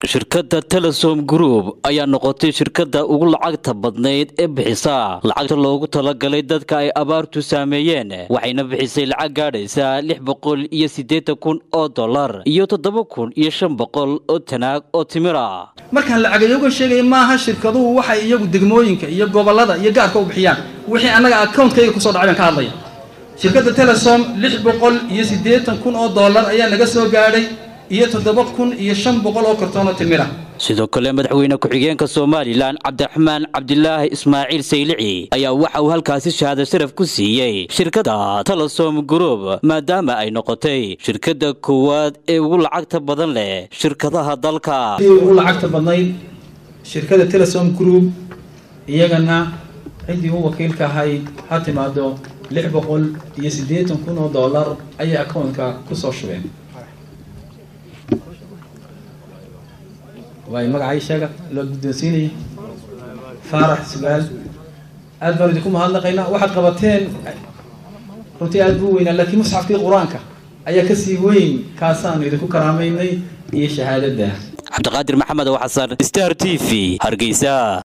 shirkadda telesom group ayaa noqotay shirkadda ugu lacagta badnayd ee bixisa lacagta loogu talagalay dadka ay abaartu saameeyeen waxayna bixisay lacag gaadhaysa lix boqol iyo siddeetan kun oo dollar iyo toddoba kun iyo shan boqol oo tanaag oo timir ah markaan lacagayoga sheegaya maaha shirkaduhu waxay iyagu degmooyinka iyo gobollada iyo gaarka u bixiyaan wixii annaga accountkayga kusoo dhacay baan ka hadlaya shirkadda telesom lix boqol iyo siddeetan kun oo dollar ayaa naga soo gaadhay iyo toddoba kun iyo shan boqol oo kartoon oo timira sidoo kale madaxweyne ku-xigeenka somalilan cabdiraxmaan cabdilaahi ismaaciil saylici ayaa waxa uu halkaasi shahaado sharaf ku siiyey shirkadda telesom group maadaama ay noqotay shirkadda koowaad ee ugu lacagta badan leh shirkadaha dalka ugu lacagta badnayd shirkadda telesom group iyagana ciddii u wakiilka ahayd ha timaado lix boqol iyo siddeetan kun oo dollar ayay accountka kusoo shubeen waay magacay sheega loo guddoonsiinaya faarax sugaal aad baan idinku mahadnaqaynaa waxaad qabateen runtii aad buu weynaa laakiin musxafkii qur-aanka ayaa kasii weyn kaasaanu idinku karaamaynay iyo shahaadada cabdiqaadir maxamed oo xasan star t v hargeysa